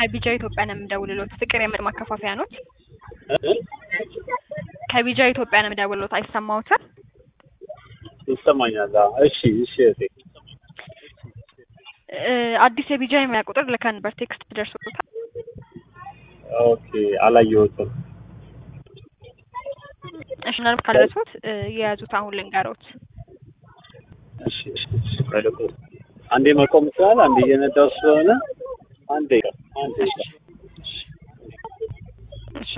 ከቢጃ ኢትዮጵያ ነው የምደውልሎት። ፍቅር የምግብ ማከፋፈያ ኖት? እ? ከቢጃ ኢትዮጵያ ነው የምደውልሎት። አይሰማዎትም? ይሰማኛል። አዎ። እሺ እሺ እህቴ እ አዲስ የቢጃ የሙያ ቁጥር ልከን ነበር። ቴክስት ደርሶታል? ኦኬ አላየሁትም። እሺ ምናልባት ካልደረሶት እ የያዙት አሁን ልንገሮት። እሺ እሺ እሺ ቆይ ልቁ- አንዴ መቆም ይችላል። አንዴ እየነዳሁ ስለሆነ አንዴ አንዴ እሺ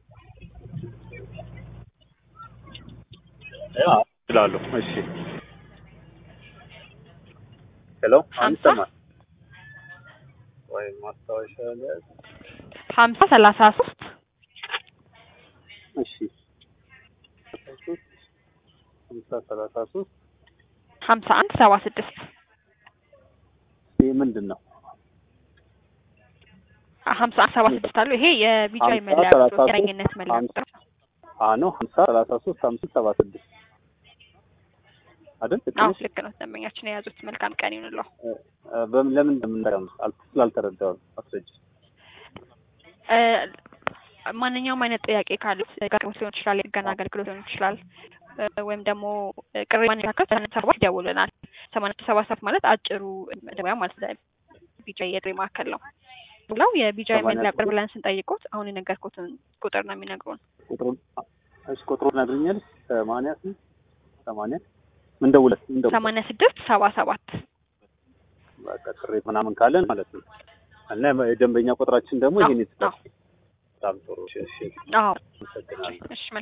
ያ ይላሉ። እሺ ሄሎ ሀምሳ? አንሰማ ወይ ማስታወሻ ላይ ሀምሳ ሰላሳ ሶስት እሺ ሀምሳ ሰላሳ ሶስት ሀምሳ አንድ ሰባ ስድስት ይህ ምንድን ነው? ሀምሳ አንድ ሰባ ስድስት አሉ። ይሄ የቢጃ ሀምሳ መለያ ሰላሳ ቁጥር ሶስት የዳኝነት መለያ ሀምሳ ቁጥር አ ነው ሀምሳ ሰላሳ ሶስት ሀምሳ ሰባ ስድስት አይደል? ልክ አዎ ነሽ? ልክ ነው። ደንበኛችን የያዙት መልካም ቀን ይሁንልዎ። እ፣ እ፣ በምን ለምን እንደምንጠቀም አል- ስላልተረዳሁ ነው። አስረጅ። እ ማንኛውም አይነት ጥያቄ ካሉት አገልግሎት ሊሆን ይችላል፣ የጥገና አገልግሎት ሊሆን ይችላል እ ወይም ደግሞ ቅሬ ማንካከል ሰማንያ ሰባት ይደውልናል። ሰማንያ ሰባት ሰባት ማለት አጭሩ መደወያ ማለት ነው። ቢጃ የጥሪ ማዕከል ነው ብለው የቢጃ ሰማንያ መለያ ቁጥር ሰባት ብለን ስንጠይቁት አሁን የነገርኩትን ቁጥር ነው የሚነግሩን። ቁጥሩን እሺ፣ ቁጥሩን ነግሩኛል። ሰማንያ ስንት ሰማንያ ምን ደውለት ምን ደውለት ሰማንያ ስድስት ሰባ ሰባት በቃ ቅሬት ምናምን ካለን ማለት ነው። እና የደንበኛ ቁጥራችን ደግሞ አዎ፣ ይሄን ይስጣል። አዎ። በጣም ጥሩ። እሺ፣ እሺ፣ አዎ አመሰግናለሁ። እሺ